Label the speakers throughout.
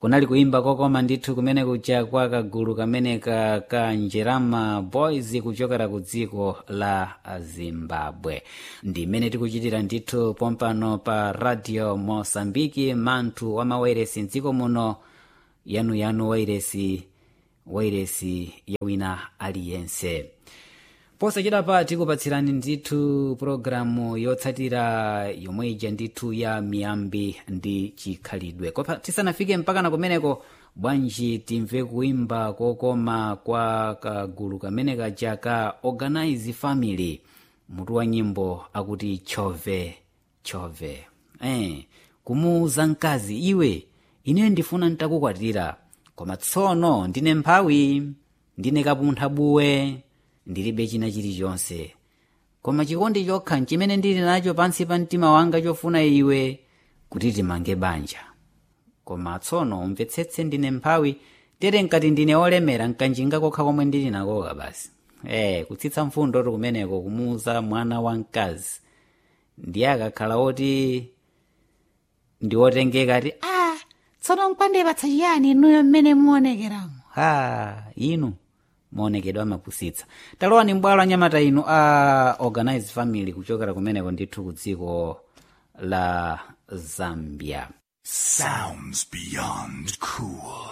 Speaker 1: kunali kuimba kokoma ndithu kumene kuja kwa kagulu kameneka ka njerama boys kuchokera ku dziko la zimbabwe ndimene tikuchitira ndithu pompano pa radio mosambiki manthu wa mawairesi mdziko muno yanuyanu wairesi wairesi yawina aliyense posachita pa tikupatsirani ndithu pologalamu yotsatira yomwe ija ndithu ya miyambi ndi chikhalidwe kopa tisanafike mpakana kumeneko bwanji timve kuimba kokoma kwa kagulu kamene kaja ka organize family mutu wa nyimbo akuti chove chove eh, kumuuza mkazi iwe ineyo ndifuna ntakukwatira koma tsono ndine mphawi ndine kapuntha buwe ndilibe china chilichonse koma chikondi chokha nchimene ndili nacho pansi pa mtima wanga chofuna iwe kuti timange banja koma tsono umvetsetse ndine mphawi tere nkati ndine olemera nkanjinga kokha komwe ndili nakoka basi eh kutsitsa mfundo kumeneko kumuuza mwana wa mkazi ndiye akakhala oti ndi otengeka ati
Speaker 2: ah tsono nkwandipatsa chiyani inuyo mmene muonekeramo
Speaker 1: ha inu maonekedwe amapusitsa talowani mbwalo anyamata inu a organized family kuchokera kumeneko ndithu ku dziko la zambia
Speaker 3: Sounds beyond cool.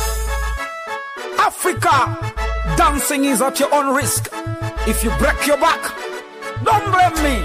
Speaker 4: Africa, dancing is at your own risk. If you break your back, don't blame me.